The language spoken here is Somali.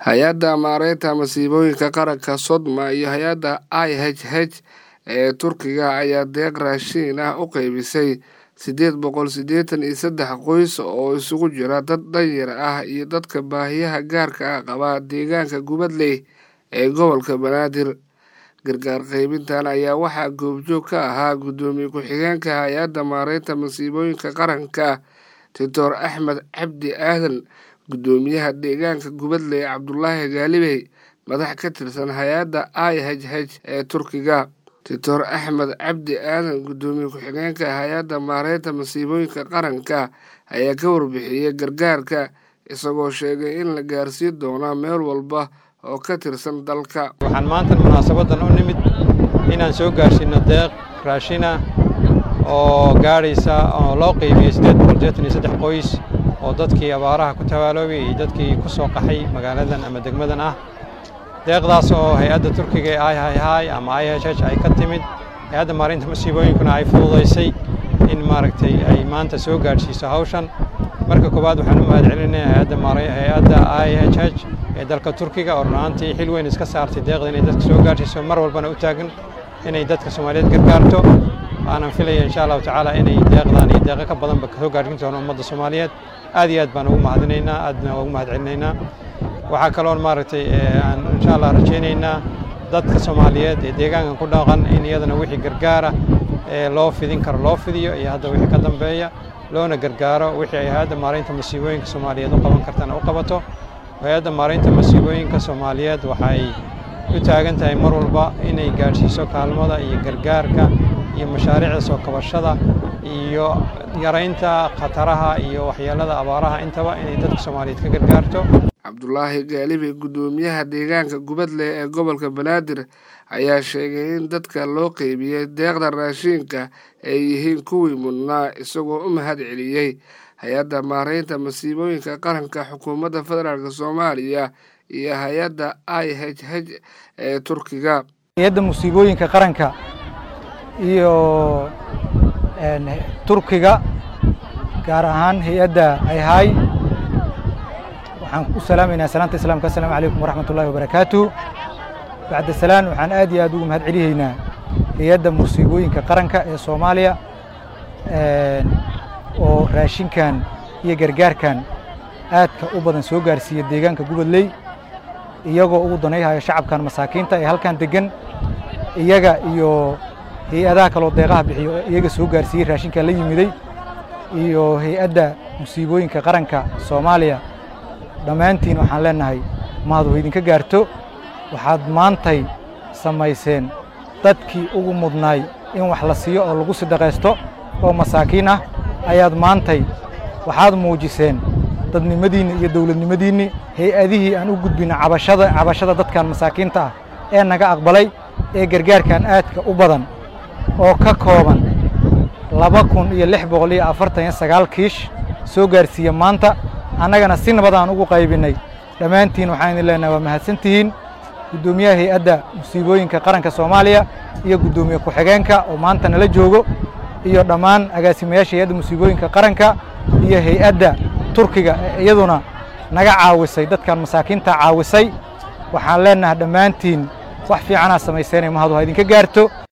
hay-adda maareynta masiibooyinka qaranka sodma iyo hay-adda i h h ee turkiga ayaa deeq raashiin ah u qeybisay siddeed boqol siddeetan iyo saddex qoys oo isugu jira dad danyar ah iyo dadka baahiyaha gaarka ah qaba deegaanka gubadley ee gobolka banaadir gargaar qeybintan ayaa waxaa goobjoog ka ahaa guddoomiye ku-xigeenka hay-adda maareynta masiibooyinka qaranka doctor axmed cabdi aadan guddoomiyaha deegaanka gubadley cabdulaahi gaalibey madax ka tirsan hay-adda i h h ee turkiga doctor axmed cabdi aadan guddoomiye ku-xigeenka hay-adda maareynta masiibooyinka qaranka ayaa ka warbixiyey gargaarka isagoo sheegay in la gaarsiin doono meel walba oo ka tirsan dalka waxaan maanta munaasabadan u nimid inaan soo gaarsiino deeq raashina oo gaadhaysa oo loo qeybiyey siddeed boqol seetan iyo saddex qoys oo dadkii abaaraha ku tabaaloobay iyo dadkii ku soo qaxay magaaladan ama degmadan ah deeqdaas oo hay-adda turkiga ee ihih ama i h h ay ka timid hay-adda maarinta masiibooyinkuna ay fududaysay in maaragtay ay maanta soo gaadhsiiso hawshan marka koowaad waxaan u mahad celinaya hay-adda i h h ee dalka turkiga oo runaantii xil weyn iska saartay deeqda inay dadka soo gaadhsiiso mar walbana u taagan inay dadka soomaaliyeed gargaarto aanan filaya insha allahu tacaala inay deeqdan iyo deeqo ka badanba kasoo gaadhin doono ummadda soomaaliyeed aad iyo aad baan ugu mahadinaynaa aadna ugu mahad celinaynaa waxaa kaloon maaragtay aan insha allah rajaynaynaa dadka soomaaliyeed ee deegaankan ku dhaqan in iyadana wixii gargaara ee loo fidin karo loo fidiyo iyo hadda wixii ka dambeeya loona gargaaro wixii ay hay-adda maaraynta masiibooyinka soomaaliyeed u qaban kartana u qabato hay-adda maaraynta masiibooyinka soomaaliyeed waxay u taagan tahay mar walba inay gaadhsiiso kaalmada iyo gargaarka iyo mashaariicda soo kabashada iyo yaraynta khataraha iyo waxyeelada abaaraha intaba inay dadka soomaaliyeed ka gargaarto cabdulaahi gaalibi guddoomiyaha deegaanka gubadley ee gobolka banaadir ayaa sheegay in dadka loo qeybiyey deeqda raashiinka ay yihiin kuwii mudnaa isagoo u mahad celiyey hay-adda maareynta masiibooyinka qaranka xukuumadda federaalk soomaaliya iyo hay-adda i h h ee turkiga hay-adda musiibooyinka qaranka iyo turkiga gaar ahaan hay-adda ayhay waxaan u salaamaynaa salaanta islaamka asalamu calaykum waraxmat ullahi wabarakaatu bacda salaan waxaan aad iyo aad ugu mahad celihaynaa hay-adda musiibooyinka qaranka ee soomaaliya oo raashinkan iyo gargaarkan aadka u badan soo gaarsiiya deegaanka gubadley iyagoo ugu danayhaya shacabkan masaakiinta ee halkan deggan iyaga iyo hay-adaha kaloo deeqaha bixiyo iyaga soo gaarsiiyey raashinkan la yimiday iyo hay-adda musiibooyinka qaranka soomaaliya dhammaantiin waxaan leennahay mahad wa idinka gaarto waxaad maantay samayseen dadkii ugu mudnaay in wax la siiyo oo lagu sidaqaysto oo masaakiin ah ayaad maantay waxaad muujiseen dadnimadiinni iyo dawladnimadiinni hay-adihii aan u gudbina cabashada cabashada dadkan masaakiinta ah ee naga aqbalay ee gargaarkan aadka u badan oo ka kooban laba kun iyo lix boqol iyo afartan iyo sagaal kiish soo gaarsiiya maanta annagana si nabad aan ugu qaybinnay dhammaantiin waxaan idin leenahay waa mahadsantihiin guddoomiyaha hay-adda musiibooyinka qaranka soomaaliya iyo guddoomiye ku-xigeenka oo maanta nala joogo iyo dhammaan agaasimayaasha hay-adda musiibooyinka qaranka iyo hay-adda turkiga ee iyaduna naga caawisay dadkan masaakiinta caawisay waxaan leennahay dhammaantiin wax fiicanaa samayseenay mahadu ha idinka gaarto